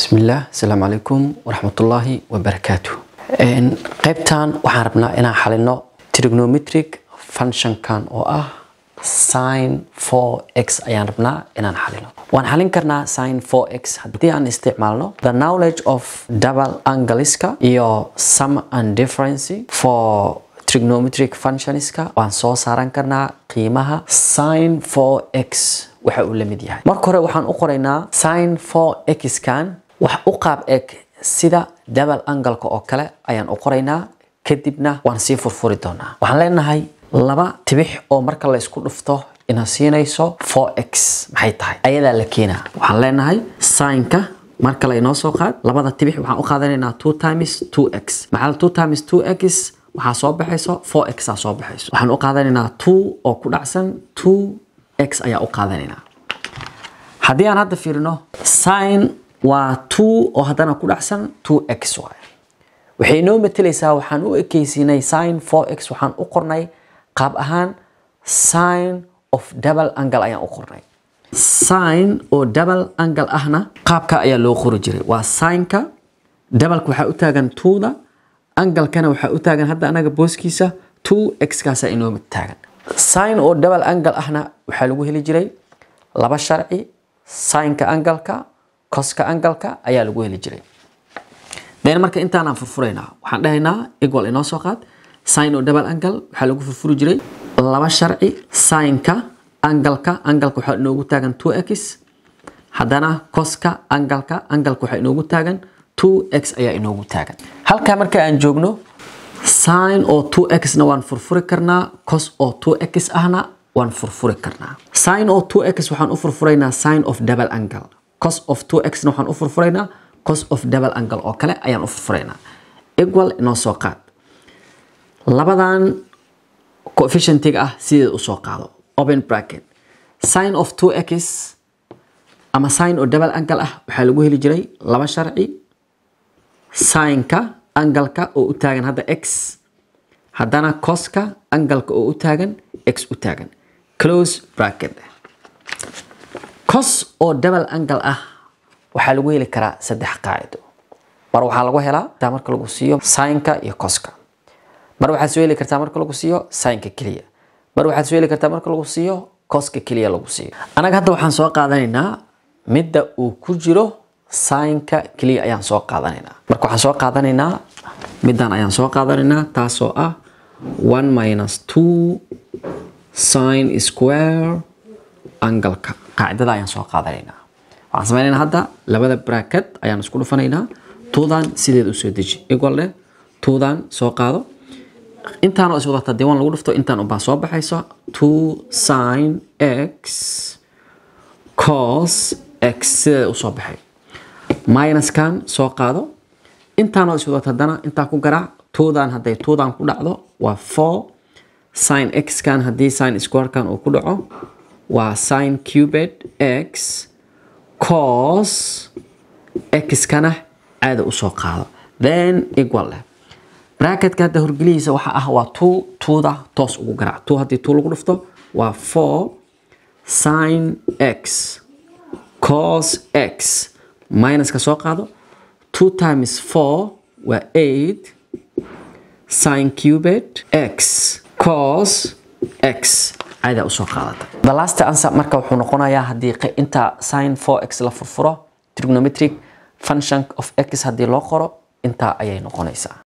bismillaah asalaamu calaykum waraxmatullaahi wabarakaatu qaybtan waxaan rabnaa inaan xalino trigonometric functionkan oo ah sin 4x ayaan rabnaa inaan xalino waan xalin karnaa sin 4x haddii aan isticmaalno the knowledge of double angleska iyo sum and difference for trigonometric functionska waan soo saaran karnaa qiimaha sin 4x waxa uu la mid yahay marka hore waxaan u qoraynaa sin 4x kan wax u qaab eg sida double angle-ka oo kale ayaan u qoraynaa kadibna waan sii furfuri doonaa waxaan leenahay laba tibix oo marka la isku dhufto ina siinayso 4x maxay tahay ayadaa la keenaa waxaan leenahay sinka mar kale inoo soo qaad labada tibix waxaan u qaadanaynaa 2 times 2x maxaa 2 times 2x waxaa soo baxayso 4x aa soo baxayso waxaan u qaadanaynaa 2 oo ku dhacsan 2x ayaa u qaadanaynaa haddii aan hadda fiirino sin waa 2 oo haddana ku dhacsan 2x waaye waxay inoo matelaysaa waxaan u ekeysiinay sin 4x waxaan u qornay qaab ahaan sin of double angle ayaan u qornay sin oo double angle ahna qaabka ayaa loo qori jiray waa sinka doubleka waxaa u taagan 2da angalkana waxaa u taagan hadda anaga booskiisa 2x kaasa inoo taagan sin oo double angle ahna waxaa lagu heli jiray laba sharci sinka angalka koska angalka ayaa lagu heli jiray then marka intaanaan furfuraynaa waxaan dhahaynaa equal inoo soo qaad sin oo double angle waxaa lagu furfuri jiray laba sharci sinka angalka angalka waxaa inoogu taagan 2x haddana koska angalka angalka waxaa inoogu taagan 2x ayaa inoogu taagan halkaa marka aan joogno sin oo 2x na waan furfuri karnaa cos oo 2x ahna waan furfuri karnaa sin oo 2x waxaan u furfuraynaa sin of double angle cos of 2x na waxaan u furfuraynaa cos of double angle oo kale ayaan u furfuraynaa equal inoo soo qaad labadan coefficientiga ah sideed u soo qaado open bracket sin of 2x ama sin oo double angle ah waxaa lagu heli jiray laba sharci sinka angalka oo u taagan hadda x haddana coska angalka oo u taagan x u taagan close bracket cos oo double angle ah waxaa lagu heli karaa saddex qaacido mar waxaa lagu helaa taa marka lagu siiyo sinka iyo coska mar waxaad soo heli kartaa marka lagu siiyo sinka keliya mar waxaad soo heli kartaa marka lagu siiyo coska keliya lagu siiyo anaga hadda waxaan soo qaadanaynaa midda uu ku jiro sinka keliya ayaan soo qaadanaynaa marka waxaan soo qaadanaynaa middan ayaan soo qaadanaynaa taasoo ah 1 minus 2 sin square angalka qaacidada ayaan soo qaadanaynaa waxaan sameynaynaa hadda labada bracket ayaan isku dhufanaynaa tuudan sideed usoo deji equal leh tuudan soo qaado intaan oo is wadata diiwaan lagu dhufto intaan unbaa soo baxayso 2 sin x cos x sideeda usoo baxay minuskan soo qaado intaan oo is wadata haddana intaa ku garaac tuudan hadday tuudan ku dhacdo waa 4 sin x kan haddii sin squarekan uu ku dhaco waa sin cubed x cos x kana caada usoo qaado then equal leh bracketka hadda horgelihiisa waxa ah waa two tuuda toos ugu garaac two haddii two lagu dhufto waa 4 sin x cos x minuska soo qaado 2 times 4 waa 8 sin cubed x cos x caada usoo qaadata the last answer marka wuxuu noqonayaa haddii inta sin 4x la furfuro trigonometric function of x haddii loo qoro intaa ayay noqonaysaa